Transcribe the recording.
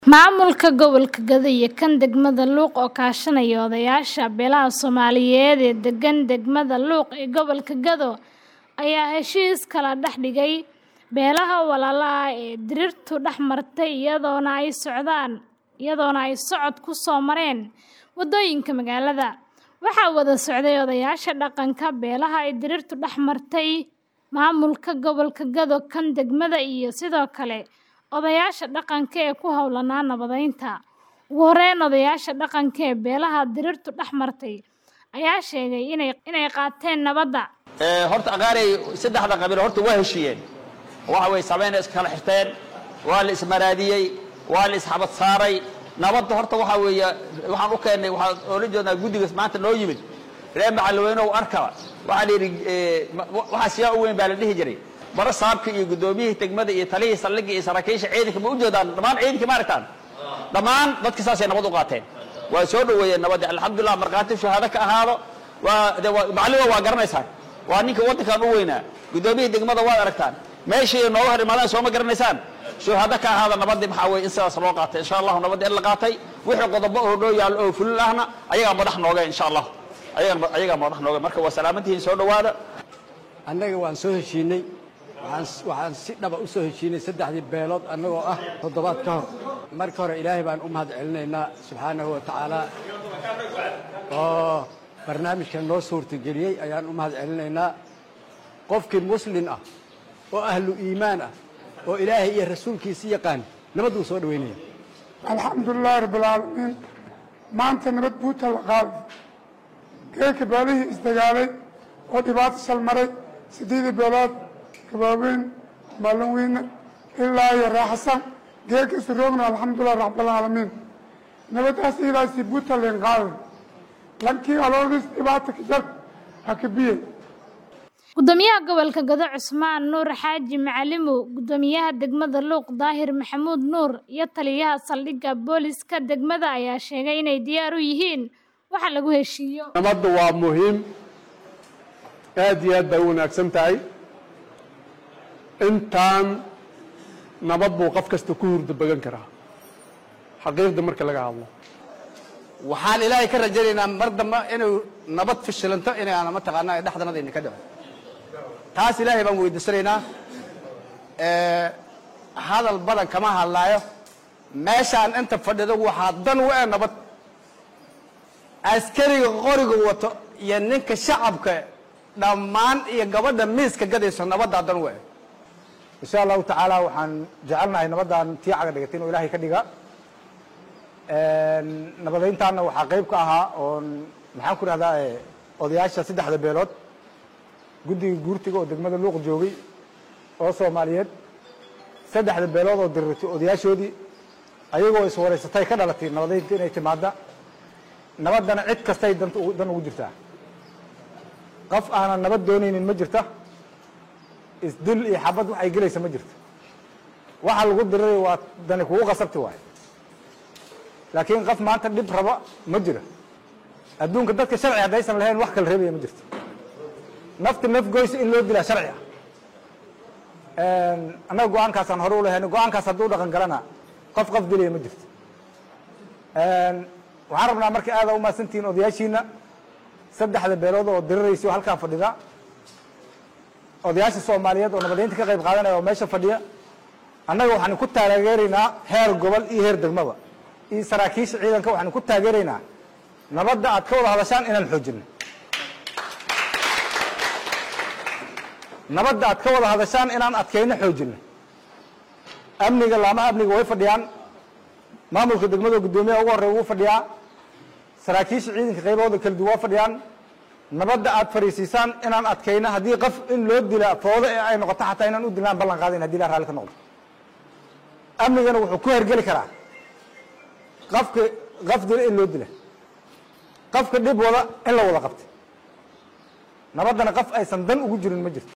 Maamulka gobolka Gado iyo kan degmada Luuq oo kaashanaya odayaasha beelaha Soomaaliyeed ee degan degmada Luuq ee gobolka Gado ayaa heshiis kala dhex dhigay beelaha walaalaha ah ee dhirtu dhex martay iyadoona ay socod ku soo mareen waddooyinka magaalada. Waxaa wada socday odayaasha dhaqanka beelaha ay dhirtu dhex martay, maamulka gobolka Gado, kan degmada iyo sidoo kale odayaasha dhaqanka ee ku hawlanaa nabadeynta. Ugu horeyn, odayaasha dhaqanka ee beelaha dhirtu dhex martay ayaa sheegay inay qaateen nabadda. horta aqaarey saddexda qabiil horta waa heshiiyeen waxa way sameyn iskala xirteen waa la ismaraadiyey waa la isxabad saaray nabadda horta waxa weeye waxaan u keennay waxaan oola jeednaa guddigaas maanta noo yimid reer macalweyne u arka waxaa la yidhi waxaa siyaa u weyn baa la dhihi jiray bara saabka iyo guddoomiyihii degmada iyo talihii saldhigga iyo saraakiisha ciidanka ma u jeedaan dhammaan ciidanka ma aragtaan dhammaan dadka saasay nabad u qaateen waa soo dhoweeyeen nabadda alxamdulillah markhaati shahaado ka ahaado waa de waa macallima waa garanaysaan waa ninka waddankan u weynaa guddoomiyihii degmada waad aragtaan meeshii nooga hor imaadaan sooma garanaysaan shuhado ka ahaada nabadii maxaa weye in sidaas loo qaatay insha allahu nabadda in la qaatay wixii qodobo oo noo yaallo oo fulil ahna ayagaa madax nooga insha allah ayagaa madax nooga marka waa salaamantihiin soo dhowaada annaga waan soo heshiinay waxaan si dhaba u soo heshiinay saddexdii beelood annagoo ah toddobaad ka hor marka hore ilaahay baan u mahad celinaynaa subxaanahu wa tacaala oo barnaamijkan noo suurtageliyey ayaan u mahad celinaynaa qofkii muslin ah oo ahlu iimaan ah oo ilaahay iyo rasuulkiisi yaqaan nabad uu soo dhowaynaya alxamdulilaahi rabbilcaalamiin maanta nabad buuta la qaaday geelka beelihii isdagaalay oo dhibaato salmaray siddeedii beelood gabaaweyn maalinweyne ilaa iyo raaxasan geelka isu roogna alxamdulilah rabbilcaalamiin nabadaas ilaasi buuta leen qaaday lankii aloodis dhibaata ka jar ha ka biyey Gudoomiyaha gobolka Gado Cusmaan Nuur Xaaji Macalimow, Gudoomiyaha degmada Luuq Daahir Maxamuud Nuur iyo taliyaha saldhigga booliska degmada ayaa sheegay inay diyaar u yihiin waxa lagu heshiiyo. nabadda waa muhiim aad iyo aad bay u wanaagsan tahay intaan nabad buu qof kasta ku hurda bagan karaa xaqiiqda marka laga hadlo waxaan ilaahay ka rajaynaynaa mar dambe inuu nabad fishilanto inaana mataqaanaa ay dhexdanadayna ka dhaco taas ilaahay baan weydiisanaynaa hadal badan kama hadlaayo meeshaan inta fadhido waxaa dan u eh nabad askariga qoriga wato iyo ninka shacabka dhammaan iyo gabadha miiska gadayso nabaddaa dan u eh insha allahu tacaala waxaan jecelnahay nabaddan tii caga dhigatay inuu ilaahay ka dhiga nabadeyntaana waxaa qayb ka ahaa oon maxaan ku dhahdaa odayaasha saddexda beelood guddiga guurtiga oo degmada luuq joogay oo soomaaliyeed saddexda beelood oo dirirtay odayaashoodii ayagoo iswareysatay ka dhalatay nabadeynta inay timaada nabaddana cid kastay dan dan ugu jirtaa qof aanan nabad doonaynin ma jirta isdil iyo xabad waxay gelaysa ma jirto waxa lagu diriray waa dani kugu qasabti waayo laakiin qof maanta dhib raba ma jiro adduunka dadka sharci haddaysan lahayn wax kala reebaya ma jirto nafta naf goysa in loo dilaa sharci ah annaga go-aankaasaan hore u lahayn go-aankaas hadduu dhaqan galana qof qof dilaya ma jirto waxaan rabnaa marka aada umahadsantihiin odayaashiina saddexda beelood oo diriraysa oo halkaan fadhida odayaasha soomaaliyeed oo nabadeynta ka qayb qaadanaya oo meesha fadhiya annaga waxaan ku taageeraynaa heer gobol iyo heer degmaba iyo saraakiisha ciidanka waxaan ku taageeraynaa nabadda aad ka wada hadashaan inaan xoojino nabadda aad ka wada hadashaan inaan adkayno xoojino amniga laamaha amniga way fadhiyaan maamulka degmada guddoomiyaha ugu horreya wuu fadhiyaa saraakiisha ciidanka qaybahooda kala duwan waa fadhiyaan nabadda aad fariisiisaan inaan adkayno haddii qof in loo dila foodo ee ay noqoto xataa inaan u dilaan ballan qaadayn hadii la raalli ka noqdo amnigana wuxuu ku hergeli karaa qofka qof dila in loo dila qofka dhib wada in la wada qabta nabaddana qof aysan dan ugu jirin ma jirto